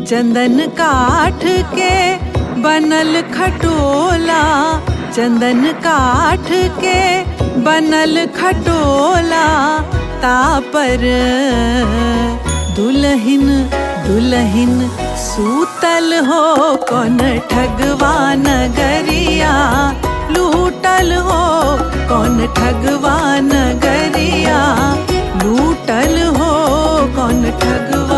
चंदन काठ के बनल खटोला चंदन काठ के बनल खटोला तापर दुल्हन दुल्हन सूतल हो कौन ठगवान गरिया लूटल हो कौन ठगवान गरिया लूटल हो कौन ठगवा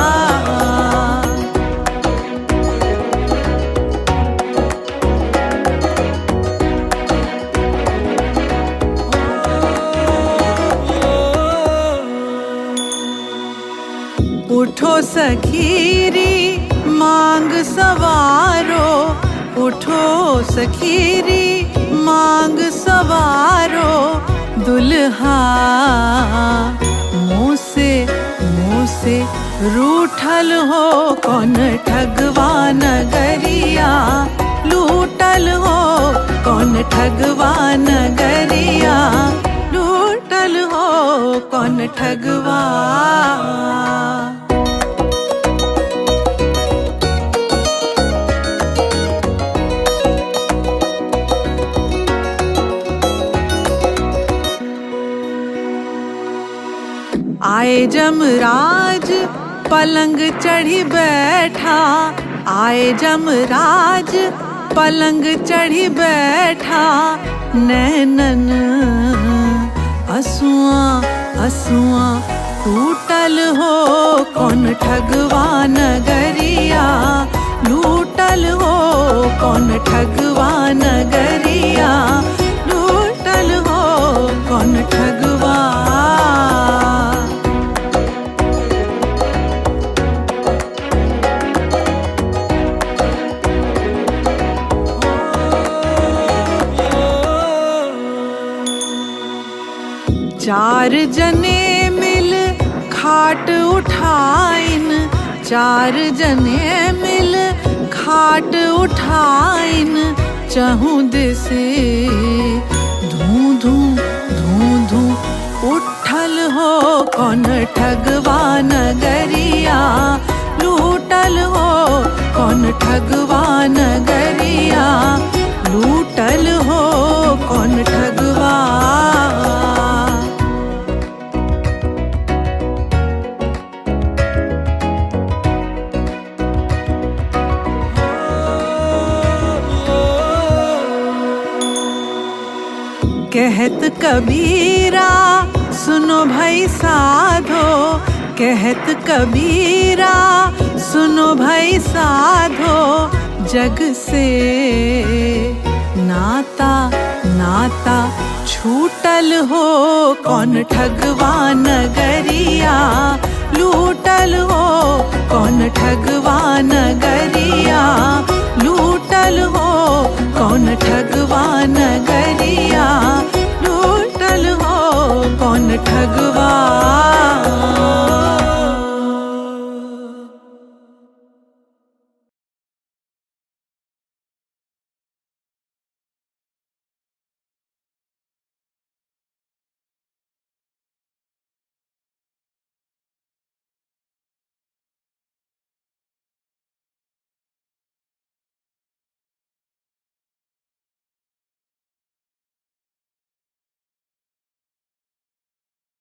उठो सखीरी मांग सवारो उठो सखीरी मांग सवारो दुल्हा मुँह से मुँह से रूठल हो कौन ठगवान गरिया लूटल हो कौन ठगवान गरिया लूटल हो कौन ठगवा आए जमराज पलंग चढ़ी बैठा आए जमराज पलंग चढ़ी बैठा नैनन असुआ असुआ टूटल हो कौन ठगवान गरिया लूटल हो कौन ठगवान गरिया लूटल हो कौन ठगवा चार जने मिल खाट उठाइन चार जने मिल खाट उठाइन चहूँ दिसे धू धू धू धू उठल हो कौन ठगवान गरिया लूटल हो कौन ठगवान गरिया लूटल हो कौन ठगवा कहत कबीरा सुनो भाई साधो कहत कबीरा सुनो भाई साधो जग से नाता नाता छूटल हो कौन ठगवान गरिया लूटल हो कौन ठगवान गरिया लूटल हो कौन ठगवान गरिया लूटल हो कौन ठगवा